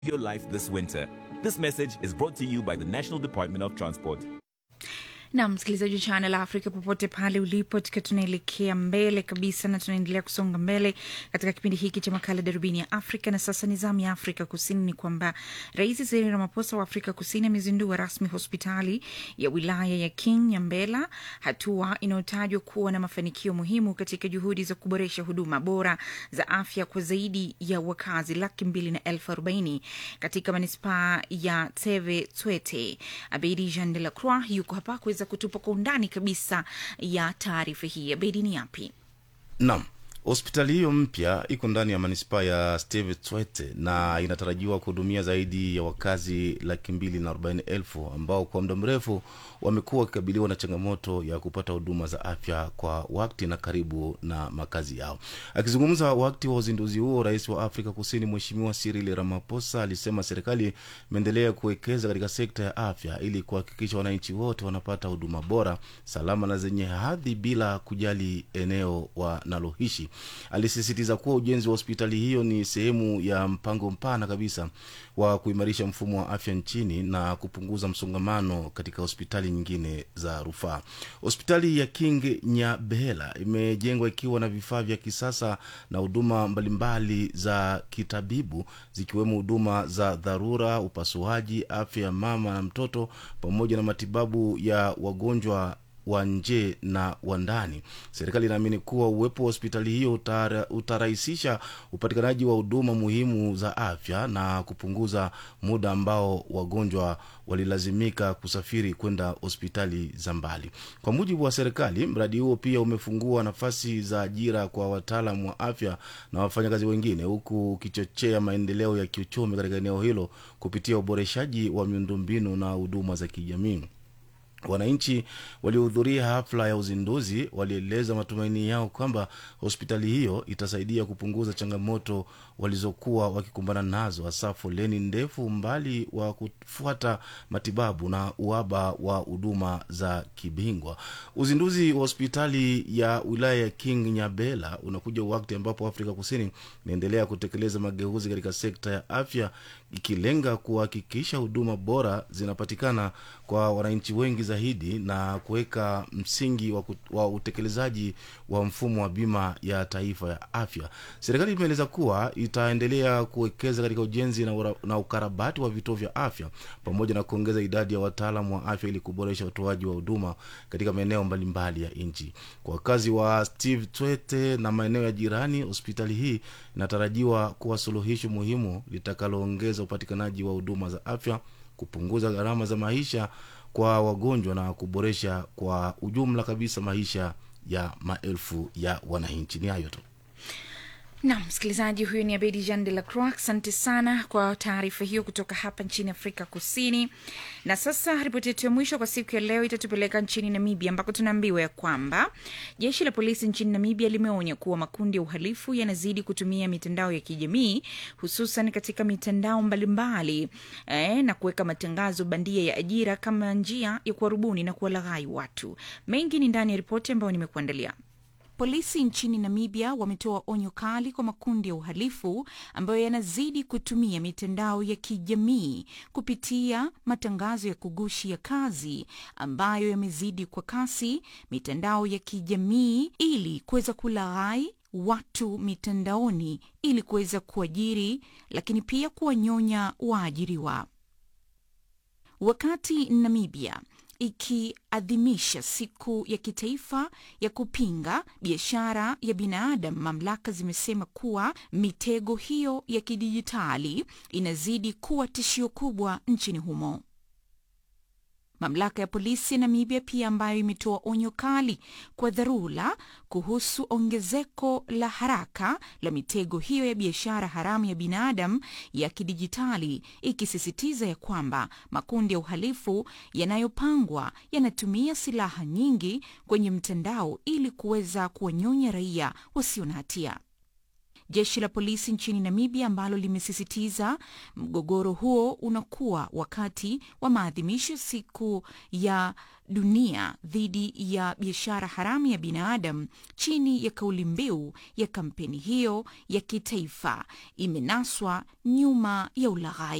your life this winter. This message is brought to you by the National Department of Transport. na msikilizaji wa Channel Africa popote pale ulipo, tukiwa tunaelekea mbele kabisa na tunaendelea kusonga mbele katika kipindi hiki cha makala darubini ya Afrika. Na sasa ni zamu ya Afrika Kusini. Ni kwamba Rais Cyril Ramaphosa wa Afrika Kusini amezindua rasmi hospitali ya wilaya ya King Nyambela, hatua inayotajwa kuwa na mafanikio muhimu katika juhudi za kuboresha huduma bora za afya kwa zaidi ya wakazi laki mbili na elfu arobaini katika manispaa ya Teve Twete. Abedi Jean de la Croix yuko hapa kuweza kutupa kwa undani kabisa ya taarifa hii. Abedi, ni yapi? Naam, hospitali hiyo mpya iko ndani ya manispaa ya Steve Tshwete na inatarajiwa kuhudumia zaidi ya wakazi laki mbili na arobaini elfu ambao kwa muda mrefu wamekuwa wakikabiliwa na changamoto ya kupata huduma za afya kwa wakati na karibu na makazi yao. Akizungumza wakati wa uzinduzi huo, rais wa Afrika Kusini Mheshimiwa Cyril Ramaphosa alisema serikali imeendelea kuwekeza katika sekta ya afya ili kuhakikisha wananchi wote wanapata huduma bora, salama na zenye hadhi bila kujali eneo wanaloishi. Alisisitiza kuwa ujenzi wa hospitali hiyo ni sehemu ya mpango mpana kabisa wa kuimarisha mfumo wa afya nchini na kupunguza msongamano katika hospitali nyingine za rufaa. Hospitali ya King Nyabela imejengwa ikiwa na vifaa vya kisasa na huduma mbalimbali za kitabibu zikiwemo huduma za dharura, upasuaji, afya ya mama na mtoto pamoja na matibabu ya wagonjwa wa nje na wa ndani. Serikali inaamini kuwa uwepo wa hospitali hiyo utara, utarahisisha upatikanaji wa huduma muhimu za afya na kupunguza muda ambao wagonjwa walilazimika kusafiri kwenda hospitali za mbali. Kwa mujibu wa serikali, mradi huo pia umefungua nafasi za ajira kwa wataalam wa afya na wafanyakazi wengine, huku ukichochea maendeleo ya kiuchumi katika eneo hilo kupitia uboreshaji wa miundombinu na huduma za kijamii. Wananchi waliohudhuria hafla ya uzinduzi walieleza matumaini yao kwamba hospitali hiyo itasaidia kupunguza changamoto walizokuwa wakikumbana nazo, hasa foleni ndefu, umbali wa kufuata matibabu na uhaba wa huduma za kibingwa. Uzinduzi wa hospitali ya wilaya ya King Nyabela unakuja wakati ambapo Afrika Kusini inaendelea kutekeleza mageuzi katika sekta ya afya, ikilenga kuhakikisha huduma bora zinapatikana kwa wananchi wengi zaidi na kuweka msingi wa, wa utekelezaji wa mfumo wa bima ya taifa ya afya. Serikali imeeleza kuwa itaendelea kuwekeza katika ujenzi na, ura, na ukarabati wa vituo vya afya pamoja na kuongeza idadi ya wataalamu wa afya ili kuboresha utoaji wa huduma katika maeneo mbalimbali ya nchi. Kwa wakazi wa Steve Twete na maeneo ya jirani, hospitali hii inatarajiwa kuwa suluhisho muhimu litakaloongeza upatikanaji wa huduma za afya, kupunguza gharama za maisha kwa wagonjwa na kuboresha kwa ujumla kabisa maisha ya maelfu ya wananchi. Ni hayo tu. Nam msikilizaji, huyu ni Abedi Jean de la Croix. Asante sana kwa taarifa hiyo kutoka hapa nchini Afrika Kusini. Na sasa ripoti yetu ya mwisho kwa siku ya leo itatupeleka nchini Namibia, ambako tunaambiwa ya kwamba jeshi la polisi nchini Namibia limeonya kuwa makundi ya uhalifu yanazidi kutumia mitandao ya kijamii, hususan katika mitandao mbalimbali eh, na kuweka matangazo bandia ya ajira kama njia ya kuwarubuni na kuwalaghai watu. Mengi ni ndani ya ripoti ambayo nimekuandalia. Polisi nchini Namibia wametoa onyo kali kwa makundi ya uhalifu ambayo yanazidi kutumia mitandao ya kijamii kupitia matangazo ya kugushi ya kazi ambayo yamezidi kwa kasi mitandao ya kijamii ili kuweza kulaghai watu mitandaoni ili kuweza kuajiri, lakini pia kuwanyonya waajiriwa. Wakati Namibia ikiadhimisha siku ya kitaifa ya kupinga biashara ya binadamu, mamlaka zimesema kuwa mitego hiyo ya kidijitali inazidi kuwa tishio kubwa nchini humo. Mamlaka ya polisi ya Namibia pia ambayo imetoa onyo kali kwa dharura kuhusu ongezeko la haraka la mitego hiyo ya biashara haramu ya binadamu ya kidijitali, ikisisitiza ya kwamba makundi ya uhalifu yanayopangwa yanatumia silaha nyingi kwenye mtandao ili kuweza kuwanyonya raia wasio na hatia. Jeshi la polisi nchini Namibia ambalo limesisitiza mgogoro huo unakuwa wakati wa maadhimisho siku ya dunia dhidi ya biashara haramu ya binadamu chini ya kauli mbiu ya kampeni hiyo ya kitaifa imenaswa nyuma ya ulaghai.